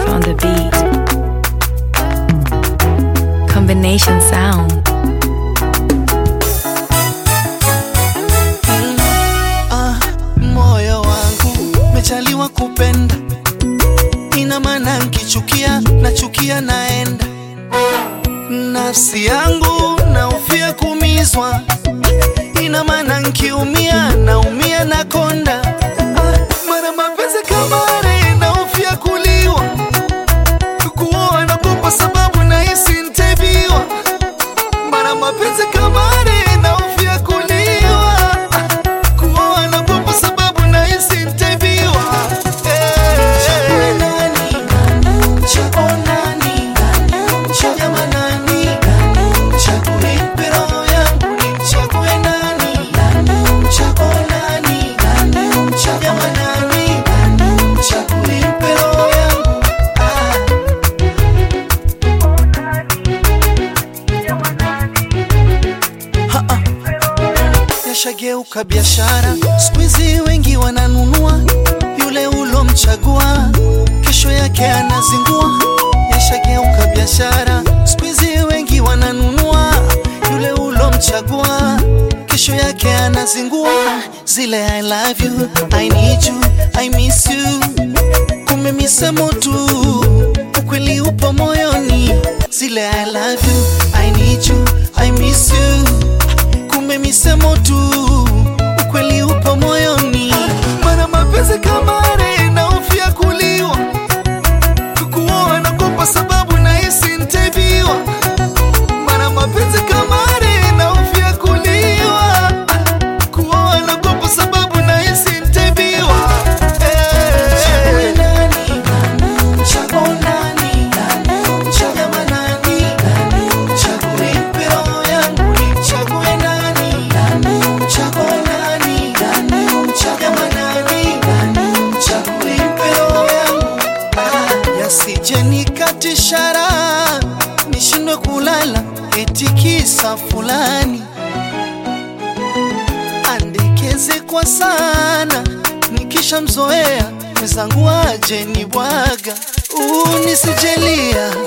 on the beat. Combination sound. Ah, moyo wangu mechaliwa kupenda, ina maana nkichukia nachukia naenda. Nafsi yangu naufia kumizwa, ina maana nkiumia naumia nakonda. Ah, mara mapenzi kama are naufia kuliwa, kuoa nagopa sababu nahisi nteviwa. Mara mapenzi kama are naufia kuliwa kuoa nagopa sababu nahisi nteviwa. Chague nani? Chague nani? Chagama nani? Chague nipe roho yangu nichague nani? Chague nani? Chagama nani? Chague nipe roho yangu ah. Ha-ha. Yashageuka biashara, siku hizi wengi wananunua yule ulomchagua, kesho yake anazingua. Yashageuka biashara, siku hizi wengi wananunua yule ulomchagua, kesho yake anazingua. Zile I love you, I need you, I miss you, kumbe misemo tu, ukweli upo moyoni. Zile I love you, I need you, I miss you kumbe misemo tu, ukweli upo moyoni. Mana mapenzi kama are naofia kuliwa, kukuoa nagopa sababu nahisi nteviwa. Mana mapenzi kama are naofia kuliwa, kuoa nagopa sababu nahisi nteviwa. Chague nani? Chague nani? Chagama nani? Chague nipe roho yangu nichague nani? Chague nani? Chagama nani? Chague nipe roho yangu ah. Yasije nikatishara nishindwe kulala eti kisa fulani andekeze kwa sana nikishamzoea mwenzangu aje ni bwaga unisijelia